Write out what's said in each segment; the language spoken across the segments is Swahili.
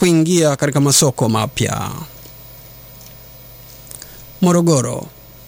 kuingia katika masoko mapya. Morogoro.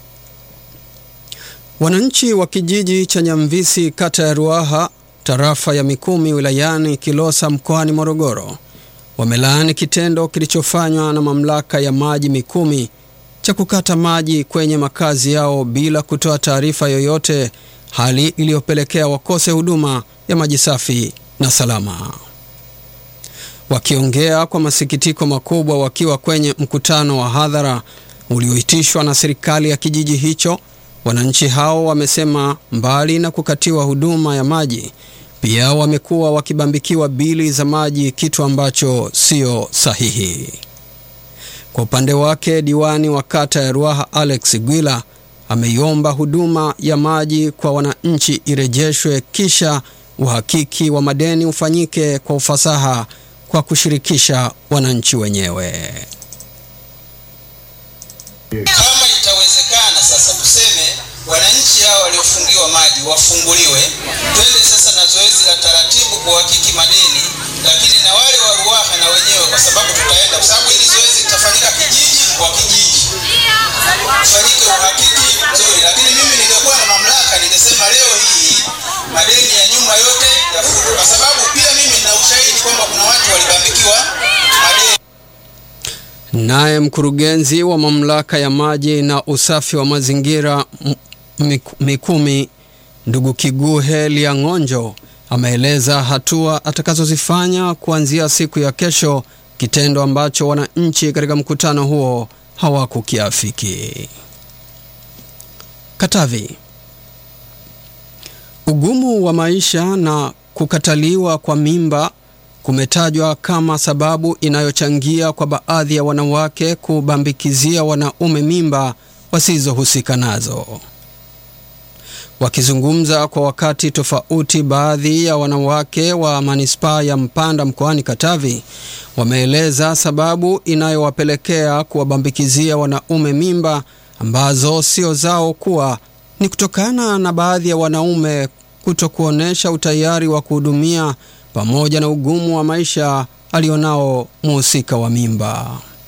Wananchi wa kijiji cha Nyamvisi kata ya Ruaha tarafa ya Mikumi wilayani Kilosa mkoani Morogoro wamelaani kitendo kilichofanywa na mamlaka ya maji Mikumi cha kukata maji kwenye makazi yao bila kutoa taarifa yoyote, hali iliyopelekea wakose huduma ya maji safi na salama. Wakiongea kwa masikitiko makubwa wakiwa kwenye mkutano wa hadhara ulioitishwa na serikali ya kijiji hicho, wananchi hao wamesema mbali na kukatiwa huduma ya maji, pia wamekuwa wakibambikiwa bili za maji, kitu ambacho sio sahihi. Kwa upande wake, diwani wa kata ya Ruaha Alex Gwila ameiomba huduma ya maji kwa wananchi irejeshwe, kisha uhakiki wa madeni ufanyike kwa ufasaha kwa kushirikisha wananchi wenyewe. Kama itawezekana sasa, tuseme wananchi hao waliofungiwa maji wafunguliwe, twende sasa na zoezi la taratibu kuhakiki madeni, lakini na wale wa Ruaha na wenyewe, kwa sababu tutaenda, kwa sababu hili zoezi litafanyika kijiji kwa kijiji, ufanyike uhakiki mzuri. Lakini mimi ningekuwa na mamlaka, ningesema leo hii madeni ya nyuma yote yafutwe, kwa sababu pia mimi nina ushahidi kwamba kuna watu walibambikiwa madeni. Naye mkurugenzi wa mamlaka ya maji na usafi wa mazingira Mikumi, ndugu Kiguhe Liang'onjo, ameeleza hatua atakazozifanya kuanzia siku ya kesho, kitendo ambacho wananchi katika mkutano huo hawakukiafiki. Katavi. Ugumu wa maisha na kukataliwa kwa mimba kumetajwa kama sababu inayochangia kwa baadhi ya wanawake kubambikizia wanaume mimba wasizohusika nazo. Wakizungumza kwa wakati tofauti, baadhi ya wanawake wa manispaa ya Mpanda mkoani Katavi wameeleza sababu inayowapelekea kuwabambikizia wanaume mimba ambazo sio zao kuwa ni kutokana na baadhi ya wanaume kutokuonesha utayari wa kuhudumia pamoja na ugumu wa maisha alionao mhusika wa mimba.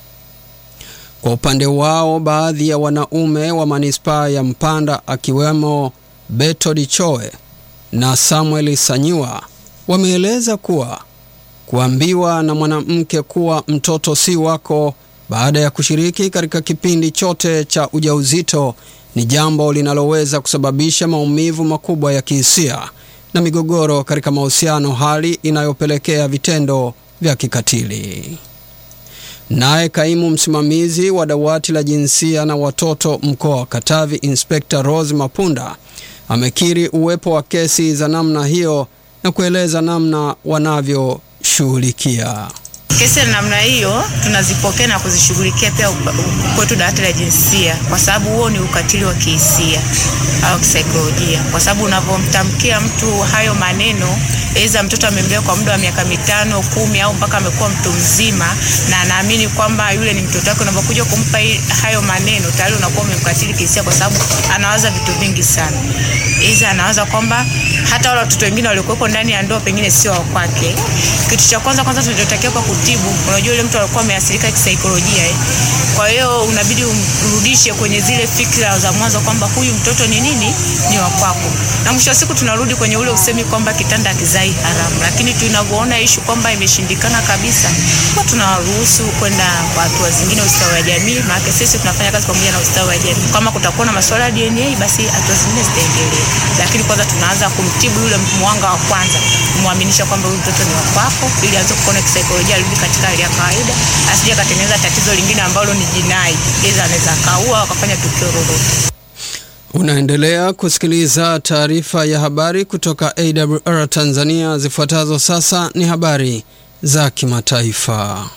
Kwa upande wao, baadhi ya wanaume wa manispaa ya Mpanda akiwemo Beto Dichoe na Samuel Sanyiwa wameeleza kuwa kuambiwa na mwanamke kuwa mtoto si wako baada ya kushiriki katika kipindi chote cha ujauzito ni jambo linaloweza kusababisha maumivu makubwa ya kihisia na migogoro katika mahusiano, hali inayopelekea vitendo vya kikatili. Naye kaimu msimamizi wa dawati la jinsia na watoto mkoa wa Katavi, Inspekta Rose Mapunda amekiri uwepo wa kesi za namna hiyo na kueleza namna wanavyoshughulikia kesi za namna hiyo tunazipokea na kuzishughulikia pia kwetu dawati la jinsia, kwa sababu huo ni ukatili wa kihisia au kisaikolojia, kwa sababu unapomtamkia mtu hayo maneno, aidha mtoto amembea kwa muda wa miaka mitano kumi, au mpaka amekuwa mtu mzima na anaamini kwamba yule ni mtoto wake, unapokuja kumpa hayo maneno, tayari unakuwa umemkatili kihisia, kwa sababu anawaza vitu vingi sana. Aidha anawaza kwamba hata wale watoto wengine waliokuwepo ndani ya ndoa pengine sio wa kwake. Kitu cha kwanza kwanza tunachotakiwa kwa kutibu, unajua yule mtu alikuwa ameathirika kisaikolojia eh. Kwa hiyo unabidi umrudishe kwenye zile fikra za mwanzo kwamba huyu mtoto ni nini, ni wa kwako, na mwisho wa siku tunarudi kwenye ule usemi kwamba kitanda kizai haramu. Lakini tunavyoona ishu kwamba imeshindikana kabisa, kwa tunawaruhusu kwenda kwa hatua zingine, ustawi wa jamii, maana sisi tunafanya kazi pamoja na ustawi wa jamii. Kama kutakuwa na masuala ya DNA, basi hatua zingine zitaendelea, lakini kwanza tunaanza kumtibu yule mwanga wa kwanza, kumwaminisha kwamba huyu mtoto ni wa kwako, ili aanze kuona kisaikolojia, arudi katika hali ya kawaida, asije akatengeneza tatizo lingine ambalo ni jinai, iza anaweza akaua akafanya tukio lolote. Unaendelea kusikiliza taarifa ya habari kutoka AWR Tanzania. Zifuatazo sasa ni habari za kimataifa.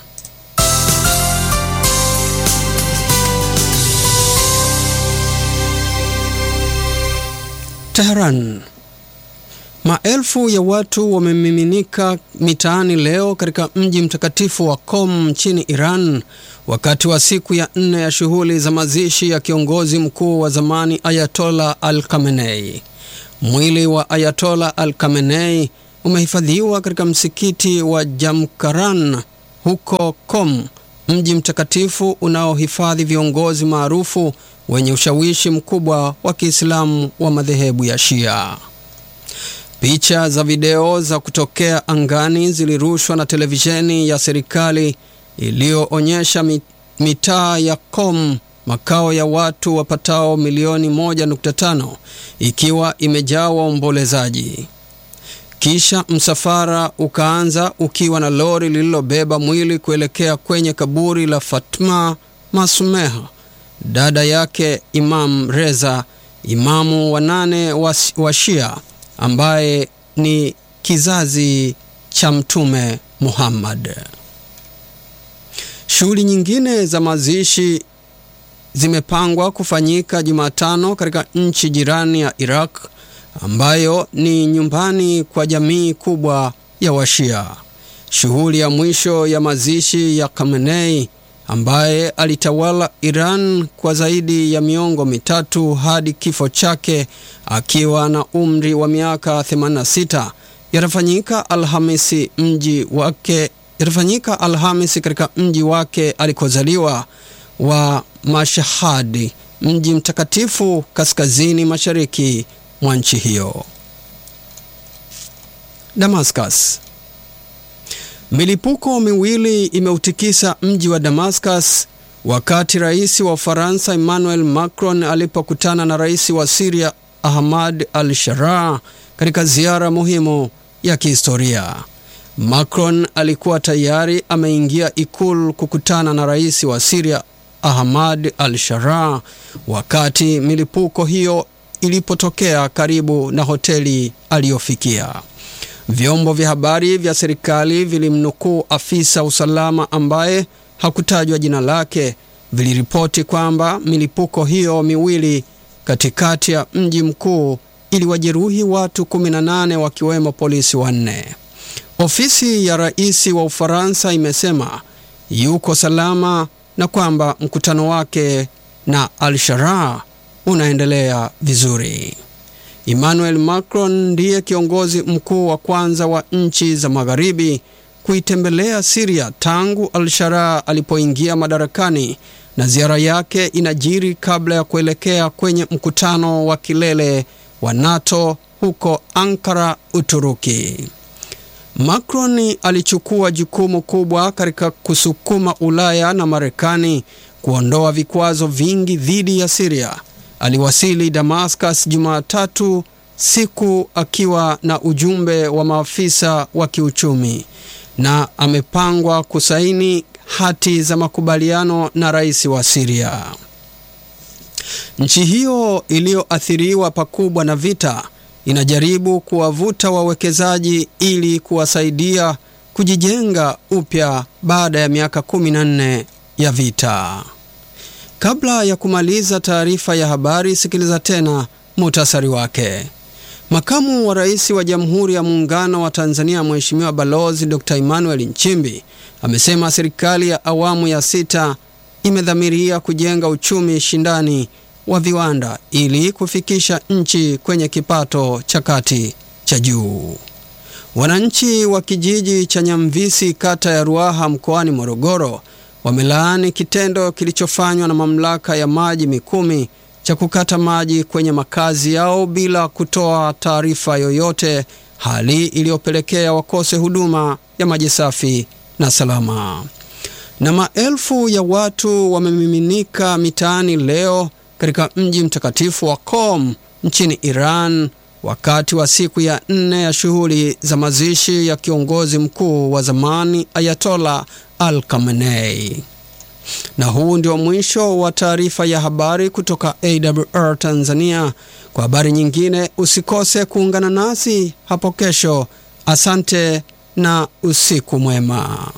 Tehran. Maelfu ya watu wamemiminika mitaani leo katika mji mtakatifu wa Qom nchini Iran wakati wa siku ya nne ya shughuli za mazishi ya kiongozi mkuu wa zamani Ayatollah Al Khamenei. Mwili wa Ayatollah Al Khamenei umehifadhiwa katika msikiti wa Jamkaran huko Qom, mji mtakatifu unaohifadhi viongozi maarufu wenye ushawishi mkubwa wa Kiislamu wa madhehebu ya Shia. Picha za video za kutokea angani zilirushwa na televisheni ya serikali iliyoonyesha mitaa ya Qom, makao ya watu wapatao milioni 1.5 ikiwa imejaa waombolezaji. Kisha msafara ukaanza ukiwa na lori lililobeba mwili kuelekea kwenye kaburi la Fatma Masumeha, dada yake Imam Reza, imamu wa nane wa, wa Shia ambaye ni kizazi cha Mtume Muhammad. Shughuli nyingine za mazishi zimepangwa kufanyika Jumatano katika nchi jirani ya Iraq ambayo ni nyumbani kwa jamii kubwa ya Washia. Shughuli ya mwisho ya mazishi ya Khamenei ambaye alitawala Iran kwa zaidi ya miongo mitatu hadi kifo chake akiwa na umri wa miaka 86 yatafanyika Alhamisi mji wake yatafanyika Alhamisi katika mji wake alikozaliwa wa Mashhad, mji mtakatifu kaskazini mashariki mwa nchi hiyo. Damascus. Milipuko miwili imeutikisa mji wa Damascus wakati rais wa Ufaransa Emmanuel Macron alipokutana na rais wa Syria Ahmad al-Sharaa katika ziara muhimu ya kihistoria. Macron alikuwa tayari ameingia ikulu kukutana na rais wa Syria Ahmad al-Sharaa wakati milipuko hiyo ilipotokea karibu na hoteli aliyofikia. Vyombo vya habari vya serikali vilimnukuu afisa usalama ambaye hakutajwa jina lake, viliripoti kwamba milipuko hiyo miwili katikati ya mji mkuu iliwajeruhi watu 18 wakiwemo polisi wanne. Ofisi ya rais wa Ufaransa imesema yuko salama na kwamba mkutano wake na al-Sharaa unaendelea vizuri. Emmanuel Macron ndiye kiongozi mkuu wa kwanza wa nchi za magharibi kuitembelea Syria tangu al-Sharaa alipoingia madarakani na ziara yake inajiri kabla ya kuelekea kwenye mkutano wa kilele wa NATO huko Ankara, Uturuki. Macron alichukua jukumu kubwa katika kusukuma Ulaya na Marekani kuondoa vikwazo vingi dhidi ya Syria. Aliwasili Damascus Jumatatu siku akiwa na ujumbe wa maafisa wa kiuchumi na amepangwa kusaini hati za makubaliano na rais wa Syria. Nchi hiyo iliyoathiriwa pakubwa na vita inajaribu kuwavuta wawekezaji ili kuwasaidia kujijenga upya baada ya miaka 14 ya vita. Kabla ya kumaliza taarifa ya habari, sikiliza tena muhtasari wake. Makamu wa Rais wa Jamhuri ya Muungano wa Tanzania Mheshimiwa Balozi Dr. Emmanuel Nchimbi amesema serikali ya awamu ya sita imedhamiria kujenga uchumi shindani wa viwanda ili kufikisha nchi kwenye kipato cha kati cha juu. Wananchi wa kijiji cha Nyamvisi kata ya Ruaha mkoani Morogoro wamelaani kitendo kilichofanywa na mamlaka ya maji Mikumi cha kukata maji kwenye makazi yao bila kutoa taarifa yoyote, hali iliyopelekea wakose huduma ya maji safi na salama. Na maelfu ya watu wamemiminika mitaani leo katika mji mtakatifu wa Qom nchini Iran wakati wa siku ya nne ya shughuli za mazishi ya kiongozi mkuu wa zamani Ayatollah Al Khamenei. Na huu ndio mwisho wa taarifa ya habari kutoka AWR Tanzania. Kwa habari nyingine usikose kuungana nasi hapo kesho. Asante na usiku mwema.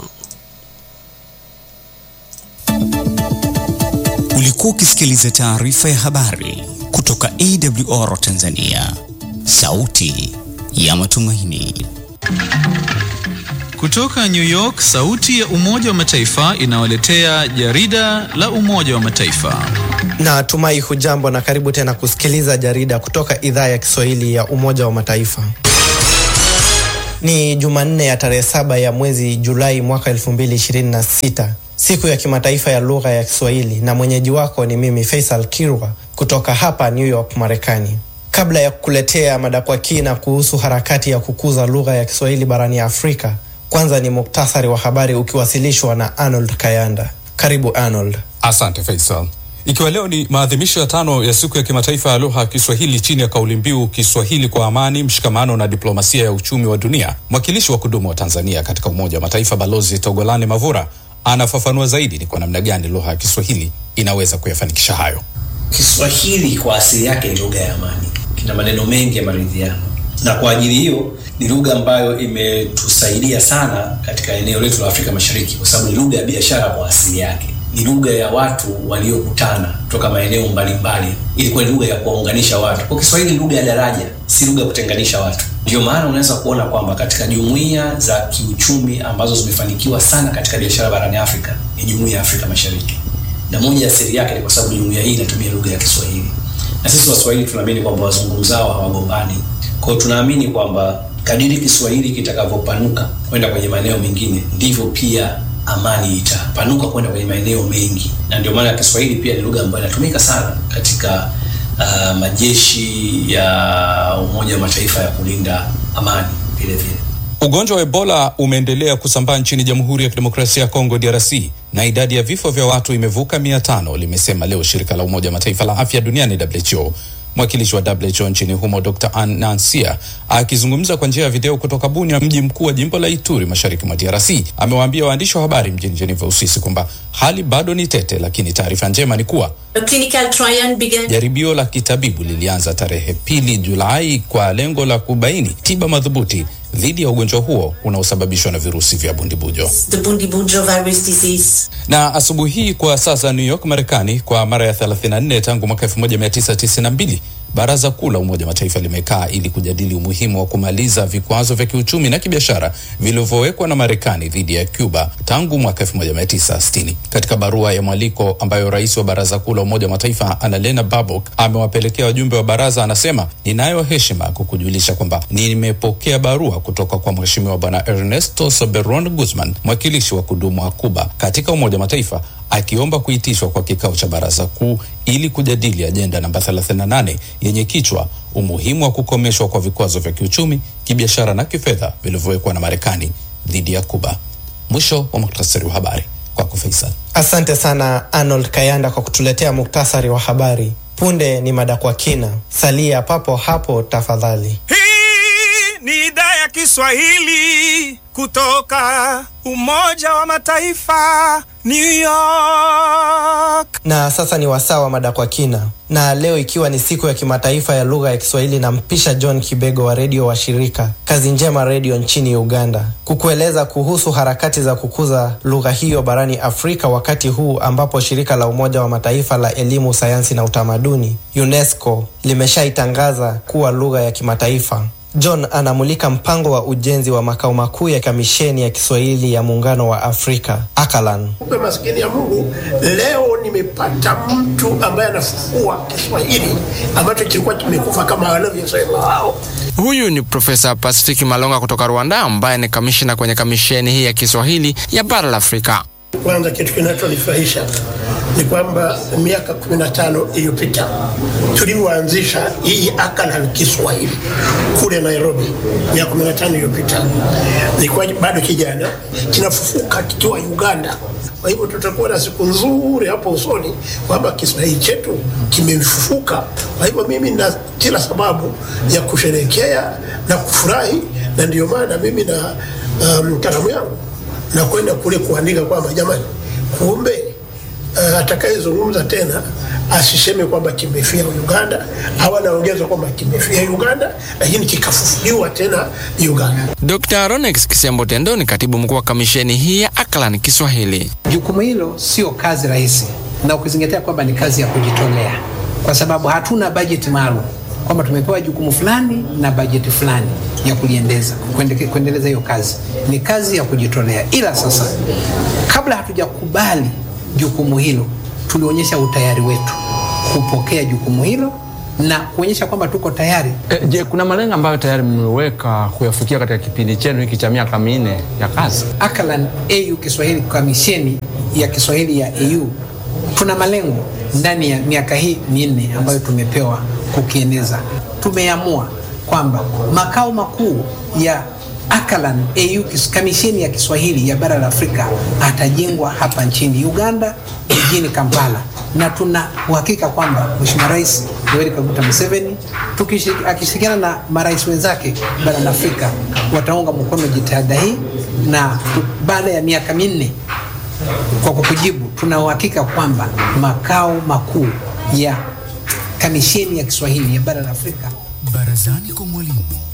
Ulikuwa ukisikiliza taarifa ya habari kutoka AWR Tanzania, sauti ya matumaini. Kutoka New York, sauti ya Umoja wa Mataifa inawaletea jarida la Umoja wa Mataifa. Na tumai hujambo na karibu tena kusikiliza jarida kutoka idhaa ya Kiswahili ya Umoja wa Mataifa. Ni Jumanne ya tarehe saba ya mwezi Julai mwaka 2026, siku ya kimataifa ya lugha ya Kiswahili, na mwenyeji wako ni mimi Faisal Kirwa kutoka hapa New York, Marekani. Kabla ya kukuletea mada kwa kina kuhusu harakati ya kukuza lugha ya Kiswahili barani Afrika, kwanza ni muktasari wa habari ukiwasilishwa na Arnold Kayanda. Karibu Arnold. Asante Faisal. Ikiwa leo ni maadhimisho ya tano ya siku ya kimataifa ya lugha ya Kiswahili chini ya kauli mbiu Kiswahili kwa amani, mshikamano na diplomasia ya uchumi wa dunia, mwakilishi wa kudumu wa Tanzania katika Umoja wa Mataifa Balozi Togolani Mavura anafafanua zaidi ni kwa namna gani lugha ya Kiswahili inaweza kuyafanikisha hayo. Kiswahili kwa asili yake ni lugha ya amani, kina maneno mengi ya maridhiano, na kwa ajili hiyo ni lugha ambayo imetusaidia sana katika eneo letu la Afrika Mashariki, kwa sababu ni lugha ya biashara kwa asili yake ni lugha ya watu waliokutana kutoka maeneo mbalimbali. Ilikuwa ni lugha ya kuwaunganisha watu. Kwa Kiswahili ni lugha ya daraja, si lugha ya kutenganisha watu. Ndio maana unaweza kuona kwamba katika jumuiya za kiuchumi ambazo zimefanikiwa sana katika biashara barani Afrika ni jumuiya ya Afrika Mashariki, na moja ya siri yake ni kwa sababu jumuiya hii inatumia lugha ya Kiswahili, na sisi Waswahili tunaamini kwamba wazungumzao hawagombani. Kwa hiyo tunaamini kwamba kadiri Kiswahili kitakavyopanuka kwenda kwenye maeneo mengine ndivyo pia amani itapanuka kwenda kwenye maeneo mengi, na ndio maana Kiswahili pia ni lugha ambayo inatumika sana katika uh, majeshi ya Umoja wa Mataifa ya kulinda amani vile vile. Ugonjwa wa Ebola umeendelea kusambaa nchini Jamhuri ya Kidemokrasia ya Kongo DRC na idadi ya vifo vya watu imevuka mia tano, limesema leo shirika la Umoja wa Mataifa la afya duniani WHO. Mwakilishi wa WHO nchini humo Dr. Ann Nansia akizungumza kwa njia ya video kutoka Bunia, mji mkuu wa jimbo la Ituri mashariki mwa DRC, amewaambia waandishi wa habari mjini Geneva, Uswisi kwamba hali bado ni tete, lakini taarifa njema ni kuwa jaribio la kitabibu lilianza tarehe pili Julai kwa lengo la kubaini tiba madhubuti dhidi ya ugonjwa huo unaosababishwa na virusi vya bundibujo. Na asubuhi hii kwa sasa New York, Marekani, kwa mara ya 34 tangu mwaka 1992 Baraza Kuu la Umoja wa Mataifa limekaa ili kujadili umuhimu wa kumaliza vikwazo vya kiuchumi na kibiashara vilivyowekwa na Marekani dhidi ya Cuba tangu mwaka 1960. Katika barua ya mwaliko ambayo rais wa Baraza Kuu la Umoja wa Mataifa Annalena Baerbock amewapelekea wajumbe wa baraza, anasema ninayo heshima kukujulisha kwamba nimepokea barua kutoka kwa Mheshimiwa Bwana Ernesto Soberon Guzman, mwakilishi wa kudumu wa Cuba katika Umoja wa Mataifa akiomba kuitishwa kwa kikao cha baraza kuu ili kujadili ajenda namba 38 yenye kichwa umuhimu wa kukomeshwa kwa vikwazo vya kiuchumi, kibiashara na kifedha vilivyowekwa na Marekani dhidi ya Kuba. Mwisho wa muktasari wa habari kwako Faisal. Asante sana Arnold Kayanda kwa kutuletea muktasari wa habari. Punde ni mada kwa kina, salia papo hapo tafadhali. Hii ni idhaa ya Kiswahili kutoka Umoja wa Mataifa, New York. Na sasa ni wasaa wa mada kwa kina, na leo ikiwa ni siku ya kimataifa ya lugha ya Kiswahili, na mpisha John Kibego wa redio wa shirika Kazi Njema Redio nchini Uganda kukueleza kuhusu harakati za kukuza lugha hiyo barani Afrika, wakati huu ambapo shirika la Umoja wa Mataifa la elimu, sayansi na utamaduni UNESCO limeshaitangaza kuwa lugha ya kimataifa. John anamulika mpango wa ujenzi wa makao makuu ya kamisheni ya Kiswahili ya Muungano wa Afrika Akalan. Kumbe maskini ya Mungu, leo nimepata mtu ambaye anafufua Kiswahili ambacho kilikuwa kimekufa kama wanavyosema wao. Huyu ni Profesa Pasifiki Malonga kutoka Rwanda, ambaye ni kamishina kwenye kamisheni hii ya Kiswahili ya bara la Afrika. Kwanza kitu kinachonifurahisha ni kwamba miaka 15 iliyopita tulivyoanzisha hii Akalan Kiswahili kule Nairobi, miaka 15 iliyopita, nilikuwa bado kijana, kinafufuka kikiwa Uganda. Kwa hivyo tutakuwa na siku nzuri hapo usoni kwamba Kiswahili chetu kimefufuka. Kwa hivyo mimi na kila sababu ya kusherehekea na kufurahi, na ndio maana mimi na um, kalamu yangu na kwenda kule kuandika kwamba jamani, kumbe uh, atakayezungumza tena asiseme kwamba kimefia Uganda au anaongeza kwamba kimefia Uganda, lakini kikafufuliwa tena Uganda. Dr. Ronex Kisembo Tendo ni katibu mkuu wa kamisheni hii ya Akalan Kiswahili. Jukumu hilo sio kazi rahisi, na ukizingatia kwamba ni kazi ya kujitolea, kwa sababu hatuna bajeti maalum kwamba tumepewa jukumu fulani na bajeti fulani ya kuliendeza kuendeleza hiyo kazi. Ni kazi ya kujitolea, ila sasa, kabla hatujakubali jukumu hilo, tulionyesha utayari wetu kupokea jukumu hilo na kuonyesha kwamba tuko tayari. E, je, kuna malengo ambayo tayari mmeweka kuyafikia katika kipindi chenu hiki cha miaka minne ya kazi? Akalan AU Kiswahili, kamisheni ya Kiswahili ya AU, tuna malengo ndani ya miaka hii minne ambayo tumepewa kukieneza. Tumeamua kwamba makao makuu ya Akalan AU kamisheni ya Kiswahili ya bara la Afrika atajengwa hapa nchini Uganda jijini Kampala, na tuna uhakika kwamba Mheshimiwa Rais Yoweri Kaguta Museveni akishirikiana na marais wenzake barani Afrika wataunga mkono jitihada hii, na baada ya miaka minne kwa kukujibu, tuna uhakika kwamba makao makuu ya kamisheni ya Kiswahili ya bara la Afrika Barazani kwa mwalimu.